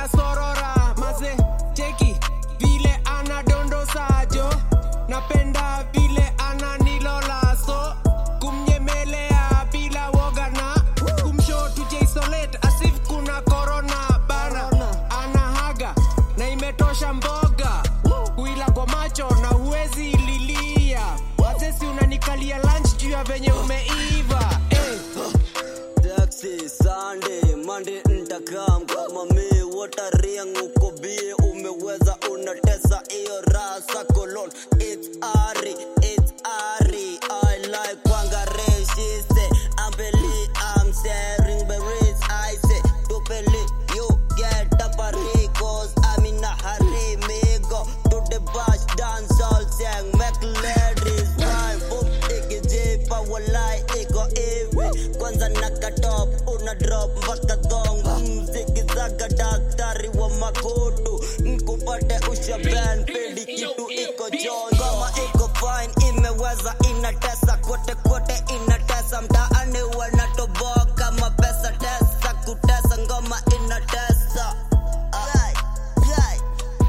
ninasorora maze cheki vile anadondosajo napenda vile ananilola so kumnyemelea bila woga na kumsho tujaisolet asif kuna korona bana anahaga na imetosha mboga kuila kwa macho na huwezi lilia wazesi unanikalia lunch juu ya venye umeiva eh. Taxi, Sunday, Monday ntakam kama mi watariang uko bie umeweza unatesa iyo rasa kolon It's Ari, it's Ari I like Wangare, she say I'm Billy, I'm sharing berries I say to Billy, you get up a cause I'm in a hurry me go to the bash dance all sang make ladies rhyme boom ikijipa walai iko hivi kwanza nakatop una drop mpaka dhong mziki zaga daktari wa makutu nkupate ushaben pedi kitu iko jon ngoma iko fine imeweza inatesa kote kote inatesa mtaani wanatoboka mapesa tesa kutesa ngoma inatesa Ay, ay,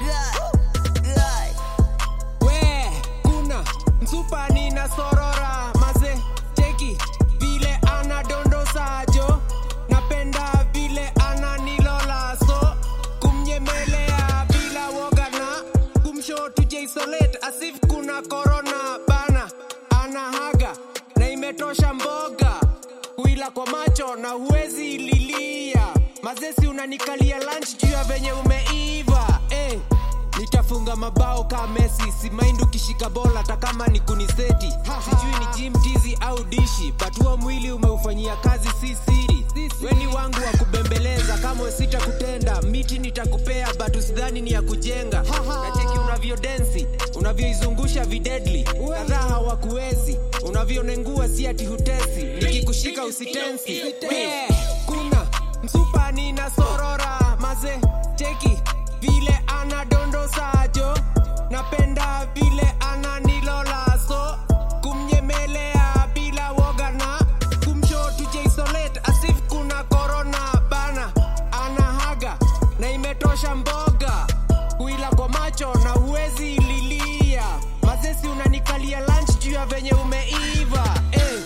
ay, ay. we kuna msupa nina sorora maze cheki vile anadondosajo napenda vile ananilola so kumnyemelea bila woga na kumsho tujaisolet asif kuna korona bana anahaga na imetosha mboga kuila kwa macho na huwezi lilia mazesi unanikalia lunch juu ya venye umeiva eh. nitafunga mabao ka mesi simaindi ukishika bola hata kama ni kuniseti sijui ni jim tizi au dishi but huo mwili umeufanyia kazi si siri weni wangu wa kubembeleza kama sita kutenda miti nitakupea but usidhani ni ya kujenga nacheki unavyodensi unavyoizungusha videdli kadhaa hawakuwezi unavyonengua si ati hutesi nikikushika usitensi We, kuna msupa nina sorora maze cheki vile anadondosajo napenda vile ananilola so kumnyemelea bila woga na kumsho tujaisolet asif kuna korona bana anahaga na imetosha mboga kuila kwa macho na huwezi lilia mazesi unanikalia lunch juu ya venye umeiva eh.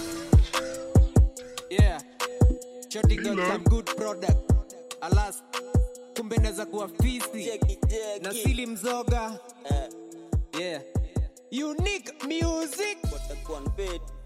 yeah. Shorty got some good product alas kumbe naweza kuwa fisi Jackie, Jackie. na sili mzoga Eh, yeah unique music watakuwa unpaid.